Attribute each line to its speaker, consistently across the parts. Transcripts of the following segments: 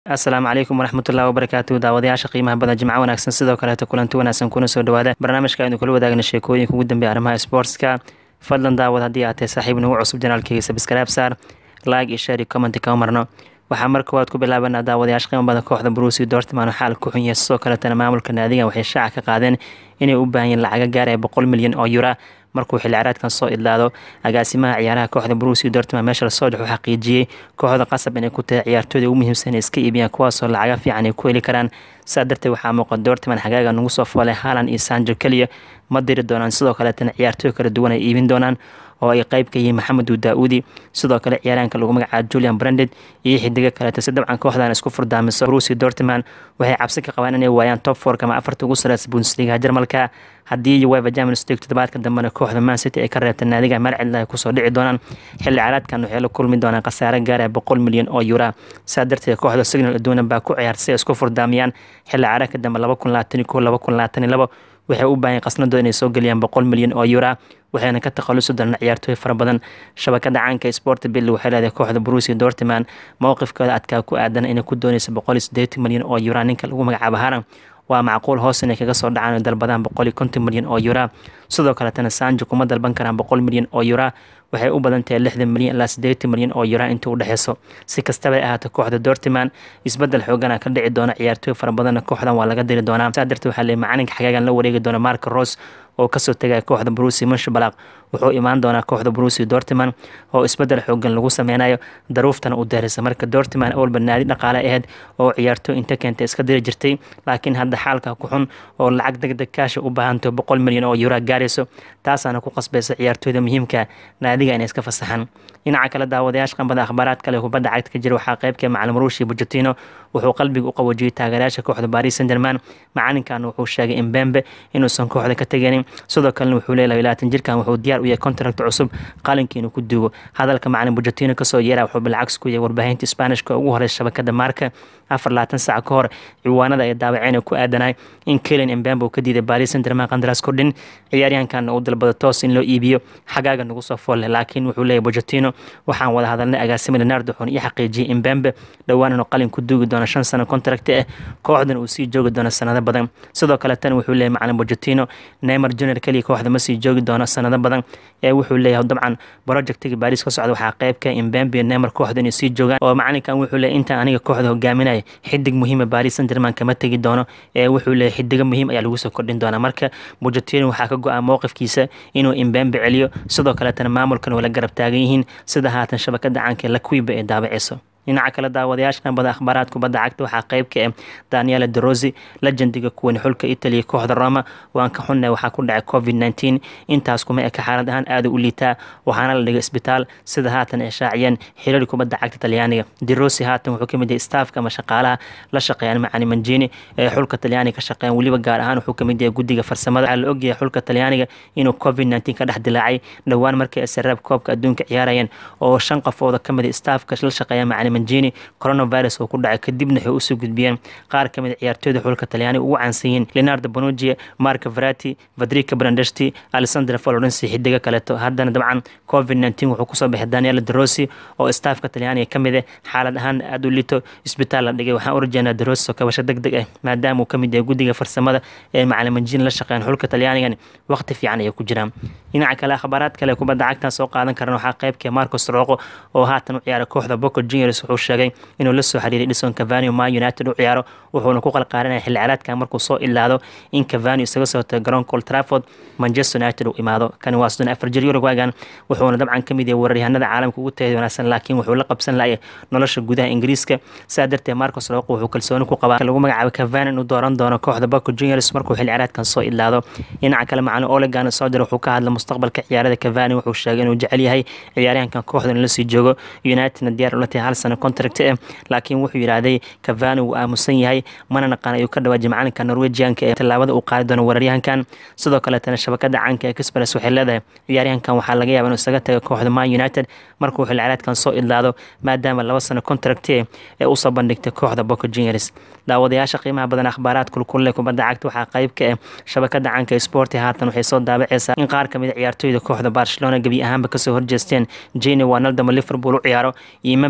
Speaker 1: asalaamu calaykum waraxmatullahi wabarakaatu daawadayaasha qiimaha badan jimco wanaagsan sidoo kaleeto kulanti wanaagsan kuna soo dhawaada barnaamijka aynu kula wadaagna sheekooyinka ugu dambeeya arrimaha sportska fadlan daawad haddii aad tahay saaxiib nagu cusub janaalkeyga sabskaraab saar like iyo share iyo comment kama marno waxaa mar koowaad ku bilaabanaa daawadayaasha qiimo badan kooxda brusi dortman oo xaal ku xun yahay sidoo kaletana maamulka naadigan waxay shaaca ka qaadeen inay u baahan yihin lacaga gaaraya boqol milyan oo yura markuu xilli caraadkan soo idlaado agaasimaha ciyaaraha kooxda brusi dortman meesha lasoo dhex u xaqiijiyey kooxda qasab inay ku tahay ciyaartooyda ugu muhiimsan iska iibiyaan kuwaasoo lacaga fiican ay ku heli karaan saa darteed waxaa muuqa dortman xagaaga nagu soo foolay haalan iyo sanjo keliya ma diri doonaan sidoo kaleetana ciyaartooy kala duwan ay iibin doonaan oo ay qayb ka yihiin maxamedu daa-uudi sidoo kale ciyaaraanka lagu magacaabo julian branded iyo xidigo kaleeto si dabcan kooxdan isku furdaamiso brusi dortman waxay cabsi ka qabaan inay waayaan top fork ama afarta ugu sareysa bundesliga jarmalka haddii uefa champions league toddobaadka dambena kooxda man city ay ka reebta naadiga marcidla ay kusoo dhici doonaan xilli caraadkan waxay la kulmi doonaan khasaare gaaraya boqol milyan oo yura saa darteed kooxda signal aduunan baa ku ciyaar si ay isku furdaamiyaan xilli caraadka dambe laba kun labaatan iyo kow laba kun labaatan iyo labo waxay u baahan qasnadooda inay soo geliyaan boqol milyan oo yura waxayna ka takhalusi doonaan ciyaartooy fara badan shabakada caanka sport bill waxay leedahay kooxda brusi dortman mowqifkooda adkaa ku aadan inay ku doonaysa boqol iyo siddeetan milyan oo yura ninka lagu magacaabo haran waa macquul hoos inay kaga soo dhacaan oo dalbadaan boqol iyo konton milyan oo yura sidoo kaletana sanjo kuma dalban karaan boqol milyan oo yura waxay u badan tahay lixdan milyan ilaa siddeetan milyan oo yura inta u dhexeyso si kastaba ay ahaato kooxda dortman isbedel xoogana ka dhici doona ciyaartooy fara badanna kooxdan waa laga diri doonaa saa darteed waxaa leey macalinka xagaagan la wareegi doona marka ros oo kasoo tegaya kooxda brusi munshabalaq wuxuu imaan doonaa kooxda brusi dortman oo isbedel xoogan lagu sameynayo daruuftana u daarisa marka dortman awalba naadi dhaqaale aheyd oo ciyaartooy inta keenta iska diri jirtay laakiin hadda xaalka ku xun oo lacag deg deg kaasha u baahanto boqol milyan oo yura gaarayso taasaana ku qasbaysa ciyaartooyda muhiimka naadiga inay iska fasaxaan dhinaca kale daawadayaasha qambada akhbaaraad kale kubadda cagta ka jira waxaa qaybka macalin ruushi bujatino wuxuu qalbiga u qaboojiyey taageerayaasha kooxda baris san german macalinkan wuxuu sheegay imbembe inuusan kooxda ka teganin sidoo kalena wuxuu leeyahay labaatan jirkan wuxuu diyaar u yahay contract cusub qalinka inuu ku duugo hadalka macalin bujatino kasoo yeera wuxuu bilcags ku yahay warbaahinta sbaanishka ugu horeysa shabakada maarka afar labaatan sac ka hor ciwaanada ay daawaceen ku aadanay in kelen imbembe uu ka diiday baris san german qandaraas kordhin ciyaaryahankan uu dalbado toos in loo iibiyo xagaaga nagu soo foolle laakiin wuxuu leeyahay bujatino waxaan wada hadalnay agaasima leonardo xun iyo xaqiijiyay imbembe dhowaan inuu qalin ku duugi doono shan sano contract ah kooxdan uu sii joogi doono sanado badan sidoo kale tan wuxuu leeyahay macalin bujatino neymar junior keliya kooxda ma sii joogi doono sanado badan ee wuxuu leeyahay dabcan projectiga baris ka socda waxaa qayb ka imbembe iyo neymar kooxda inay sii joogaan oo macalinkan wuxuu leeyahay intaan aniga kooxda hogaaminaya xidig muhiima baris san german kama tegi doono ee wuxuu leeyahay xidigo muhiim ayaa lagu soo kordhin doonaa marka bujatino waxaa ka go-a mowqifkiisa inuu imbembe celiyo sidoo kaletana maamulkan wala garab taagan yihiin sida haatan shabakada caanka lakuiba ee daabaceyso dhinaca kale daawadayaasha qanbada akhbaaraad kubadda cagta waxaa qayb ka ah daniela derosi legendiga kuwani xulka italia kooxda roma waan ka xunnay waxaa ku dhacay covid nneteen intaas kuma eka xaalad ahaan aada u liitaa waxaana la dhigay isbitaal sida haatan ay shaaciyeen xiriir kubadda cagta talyaaniga derosi haatan wuxuu kamid yahay staafka ama shaqaalaha la shaqeeyaan macani manjini ee xulka talyaaniga ka shaqeeyaan weliba gaar ahaan wuxuu kamid yahay guddiga farsamada waxaa la ogyahay xulka talyaaniga inuu covid nneteen ka dhex dilaacay dhowaan markay asaraab koobka adduunka ciyaarayeen oo shan qofooda kamid a staafka la shaqeeya macani manjini coronavirus oo ku dhacay kadibna waxay usoo gudbiyeen qaar ka mid ciyaartooyda xulka talyaaniga ugu caansan yihiin leonardo bonugia marco verati vadrika brandesti alessandra florenci xidigo kaleeto haddana dabcan covid nneteen wuxuu kusoo baxay daniel derosi oo staafka talyaaniga ka mid ah xaalad ahaan aada u lito isbitaal la dhigay waxaan u rajeynaa derosi oo kabasho deg deg ah maadaama uu kamid yahay guddiga farsamada ee macalin manjini la shaqeeyaan xulka talyaanigan waqti fiican ayay ku jiraan dhinaca kale akhbaaraad kale kubadda cagtan soo qaadan karan waxaa qaybka marcos roqo oo haatan u ciyaara kooxda boco juniors wuxuu sheegay inuu la soo xiriiray dhison cavani ma united u ciyaaro wuxuuna ku qalqaarinaya xilli caraadkan markuu soo ilaado in cavani isaga soo tago garoonka old trafford manchester united uu imaado kani waa soddon afar jir uruguagan wuxuuna dabcan kamid yahay weeraryahanada caalamka ugu tayada wanaagsan laakiin wuxuu la qabsan laaya nolosha gudaha ingiriiska saa darteed marcos roqo wuxuu kalsooni ku qabaa lagu magacaabo cavani inuu dooran doono kooxda boco juniors markuu xilli caraadkan soo ilaado dhinaca kale macalin olegan soo jira wuxuu ka hadla mustaqbalka ciyaarada cavani wuxuu sheegay inuu jecel yahay ciyaaryahankan kooxda in la sii joogo unitedna diyaar ula tahay hal sano contract ah laakiin wuxuu yidhaahday cavani wuu aamusan yahay mana naqaan ayuu ka dhawaajay macalinka norwegianka ee tallaabada uu qaadi doono weeraryahankan sidoo kaletana shabakada caanka ee kisbares waxay leedahay ciyaaryahankan waxaa laga yaaba inuu isaga tago kooxda man united markuu xilli caraadkan soo idlaado maadaama laba sano contract ee usoo bandhigtay kooxda boco juniors daawadayaasha qiimaha badan akhbaaraad kulkulle kubadda cagta waxaa qayb ka ah shabakada caanka sport haatan waxay soo daabaceysaa in qaar kamid a ciyaartooyda kooxda barcelona gebi ahaanba kasoo horjeesteen jene wanaldamo liverpool u ciyaaro iyo members deba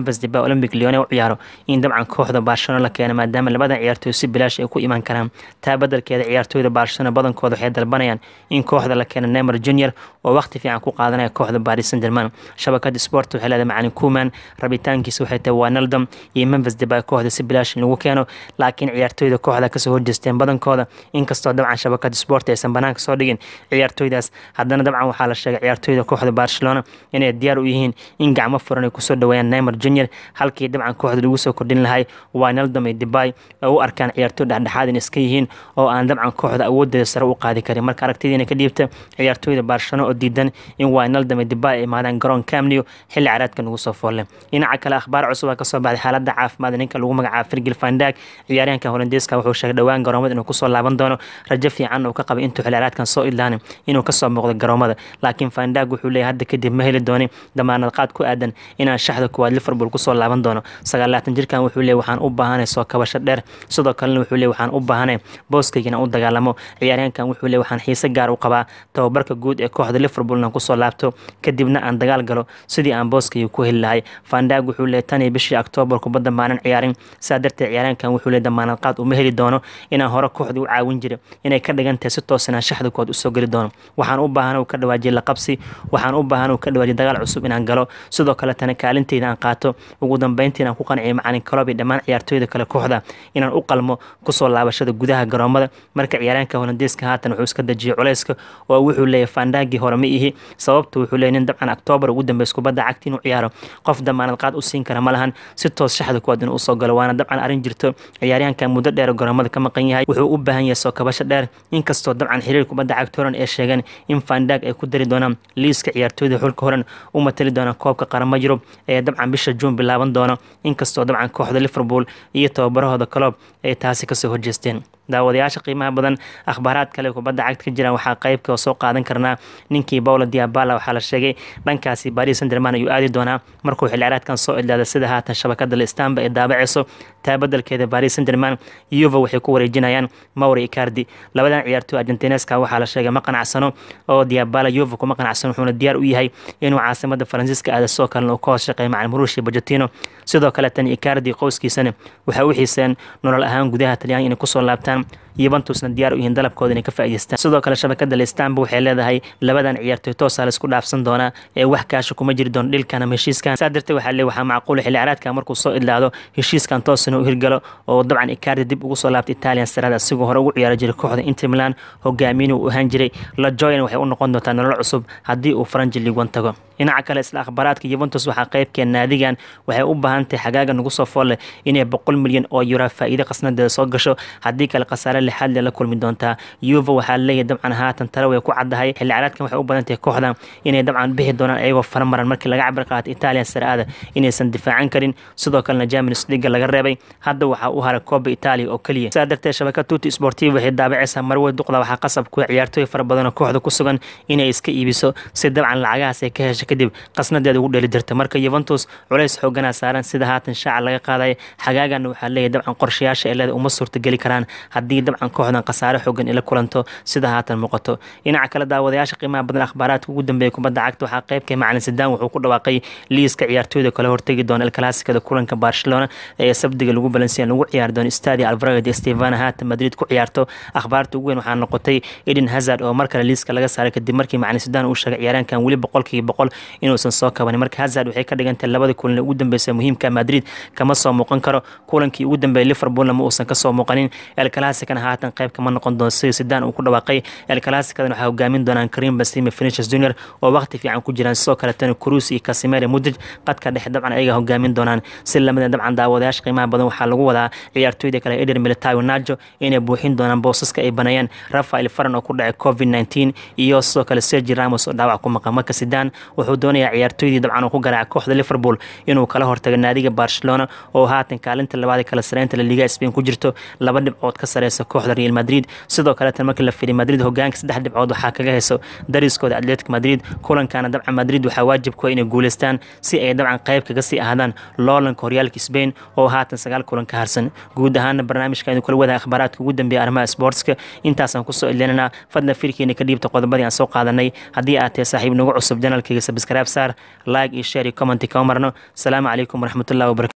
Speaker 1: olympic leone u ciyaaro in dabcan kooxda barcelona la keena maadaama labadan ciyaartooy si bilaash ay ku imaan karaan taa badelkeeda ciyaartooyda barcelona badankooda waxay dalbanayaan in kooxda la keena neymar junior oo waqti fiican ku qaadanaya kooxda paris saint germain shabakada sport waxay leedahay macalin kuman rabitaankiisa waxay tahay wanaldom iyo memphis debay kooxda si bilaash in lagu keeno laakiin ciyaartooyda kooxda kasoo horjeesteen badankooda inkastoo dabcan shabakada sport aysan banaanka soo dhigin ciyaartooydaas haddana dabcan waxaa la sheegay ciyaartooyda kooxda barcelona inay diyaar u yihiin in gacmo furan ay kusoo dhaweeyaan neymar junior halkii dabcan kooxda lagu soo kordhin lahay wanaldom iyo debay oo u arkaan ciyaartooy dhexdhexaad in iska yihiin oo aan dabcan kooxda awoodeeda sare u qaadi karin marka aragtidiina ka dhiibta ciyaartooyda barcelona oo diidan in wanaldom iyo debay ay imaadaan garoon camneo xilli caraadka nagu soo foolle dhinaca kale akhbaar cusub aa kasoo baxday xaalada caafimaad ninka lagu magacaabo firgil fandag ciyaaryahanka holandeeska wuxuu sheegay dhowaan garoomada inuu kusoo laaban doono rajo fiican uu ka qabay intuu xilli caraadkan soo idlaanin inuu kasoo muuqdo garoomada laakiin fandag wuxuu leeyahay hadda kadib ma heli doonin damaanad qaad ku aadan inaan shaxda kuwaad liverpool kusoo laaban doono sagaalaatan jirkan wuxuu leeyahy waxaan u baahanay soo kabasho dheer sidoo kalena wuxuu leeyahy waxaan u baahanay booskayga inaan u dagaalamo ciyaaryahankan wuxuu leeyahy waxaan xiise gaar u qabaa tababarka guud ee kooxda liverpool inaan kusoo laabto kadibna aan dagaal galo sidii aan booskayga ku heli lahay fandag wuxuu leeyahy tan iyo bishii octoobar kubadda maanan ciyaarin saa darteed ciyaaryahankan wuxuu leeyahy damaanad qaad uma heli doono inaan hore kooxda u caawin jiray inay ka dhigan tahay si toos inaan shaxda kood usoo geli doono waxaan u baahan uu ka dhawaajiye laqabsi waxaan u baahan uu ka dhawaajiye dagaal cusub inaan galo sidoo kale tana kaalinteyda aan qaato ugu dambeyntii inaan ku qanciyo macalin kalob iyo dhammaan ciyaartooyda kale kooxda inaan u qalmo kusoo laabashada gudaha garoomada marka ciyaaryahanka holandeeska haatan wuxuu iska dejiyay culeyska oo wuxuu leeyahay fandagii hore ma ihi sababta wuxuu leeyahy nin dabcan octoobar ugu dambeys kubadda cagti inuu ciyaaro qof damaanad qaad u siin kara ma lahan si toos shaxda kuwaad inuu usoo galo waana dabcan arrin jirto ciyaaryahanka muddo dheer garoomada ka maqan yahay wuxuu u baahan yahay soo kabasho dheer inkastoo dabcan xiriir kubadda cagta horan ee sheegeen in fandag ay ku dari doonaan liiska ciyaartooyda xulka horan u matali doonaan koobka qaramo yurub ee dabcan bisha juun bilaaban doono inkastoo dabcan kooxda liverpool iyo tababarahooda coloob ay taasi kasoo horjeesteen daawadayaasha qiimaha badan akhbaaraad kale kubadda cagta ka jiraan waxaa qeybka soo qaadan karnaa ninkii paula diabala waxaa la sheegay dhankaasi baris sanderman ayuu aadi doonaa markuu xilciraadkan soo idlaada sida haatan shabakada listamba ee daabaceyso taa badelkeeda baris sanderman yuva waxay ku wareejinayaan mauri icardi labadan ciyaartooy argentineska waxaa la sheegay ma qanacsano oo diabala yuva kuma qanacsano wuxuuna diyaar u yahay inuu caasimada faransiiska aada sidoo kalena uu ka hoos shaqeeya macalin murushi bajatino sidoo kale tan icardi qoyskiisana waxay u xiiseen nolol ahaan gudaha talyaaniga inay kusoo laabtaan yuventusna diyaar u yihiin dalabkooda inay ka faa'iideystaan sidoo kale shabakada lestamba waxay leedahay labadan ciyaartooy toosaa laisku dhaafsan doonaa ee wax kaasha kuma jiri doono dhilkan ama heshiiskan saa darteed waxaa lee waxaa macquula xilli caraadka markuu soo idlaado heshiiskan toosana u hirgalo oo dabcan icardi dib ugu soo laabta italian sarada asigoo hore ugu ciyaari jiray kooxda inter milan hogaamiin uu ahaan jiray la joyan waxay u noqon doontaa nolol cusub haddii uu faranji liigwan tago dhinaca kale isla akhbaaraadka yuventus waxaa qeybkee naadigan waxay u baahan tahay xagaaga nagu soo foolle inay boqol milyan oo yura faa'iido qasnadeeda soo gasho haddii kale khasaare lixaad le la kulmi doontaa yuva waxaa leeyahay dabcan haatan tale way ku caddahay xilli caraadkan waxay u badan tahay kooxda inay dabcan bixi doonaan ayagoo faramaran markii laga cabir qaatay italian saraada inaysan difaacan karin sidoo kalena champions league laga reebay hadda waxaa u haray kooba italia oo keliya sidaa darteed shabakad tuti sportiva waxay daabacaysaa marwey duqda waxaa qasab kuwa ciyaartooy fara badan oo kooxda ku sugan inay iska iibiso si dabcan lacagahaas ay ka hesha kadib qasnadeeda ugu dheli jirta marka yuventus culays xooganaa saaran sida haatan shaaca laga qaadaya xagaagana waxaa leeyahay dabcan qorshayaasha ee leeda uma suurtageli karaan haddii dabcan kooxdan khasaare xoogan ila kulanto sida haatan muuqato dhinaca kale daawadayaasha qiimaha badan akhbaaraadka ugu dambeeya kubadda cagta waxaa qeybka macalin sidaan wuxuu ku dhawaaqay liiska ciyaartooyda kale hortegi doona el classicada kulanka barcelona ee sabdiga lagu balansiya lagu ciyaari doono stadia alvarado de stevana haatan madrid ku ciyaarto akhbaarta ugu weyn waxaa noqotay eden hazard oo mar kale liiska laga saaray kadib markii macalin sidaan uu sheegay ciyaaraankan weli boqolkiiba boqol inuusan soo kabanin marka hazard waxay ka dhigantahay labada kulan ee ugu dambeysa muhiimka madrid kama soo muuqan karo kulankii ugu dambeeyay liverpoolna ma uusan kasoo muuqanin el classicana haatan qayb kama noqon doono sida sidaan uu ku dhawaaqay el classicadan waxaa hogaamin doonaan karim basime finishers junior oo waqti fiican ku jiraan sidoo kale tani cruz iyo casimere mudrij qadka dhexe dabcan ayaga hogaamin doonaan si lamida dabcan daawadayaasha qiimaha badan waxaa lagu wadaa ciyaartooyda kale eder militayo najo inay buuxin doonaan boosaska ay baneeyaan rafael faran oo ku dhacay covid 19 iyo sidoo kale sergi ramos oo dhaawac ku maqan marka sidaan wuxuu doonayaa ciyaartooydii dabcan uu ku garaacay kooxda liverpool inuu kala hortago naadiga barcelona oo haatan kaalinta labaad ee kala sareynta la liga spain ku jirto laba dhibcood ka sareysa kooxda real madrid sidoo kaleetan markii la fiiriy madrid hogaanka saddex dhibcood waxaa kaga heyso dariskooda atletic madrid kulankana dabcan madrid waxaa waajib ku inay guuleystaan si ay dabcan qayb kaga sii ahaadaan loolanka horyaalka spain oo haatan sagaal kulan ka harsan guud ahaana barnaamijka idin kula wadaha akhbaaraadka ugu dambeeya arrimaha sportska intaasaan kusoo ilinanaa fadlan firkiina ka dhiibta qodobadii aan soo qaadanay haddii aad tahay saaxiib nagu cusub janalkayga sabskraib saar like iyo share iyo commenti kama marno asalaamu calaykum waraxmatullahi wabarakatu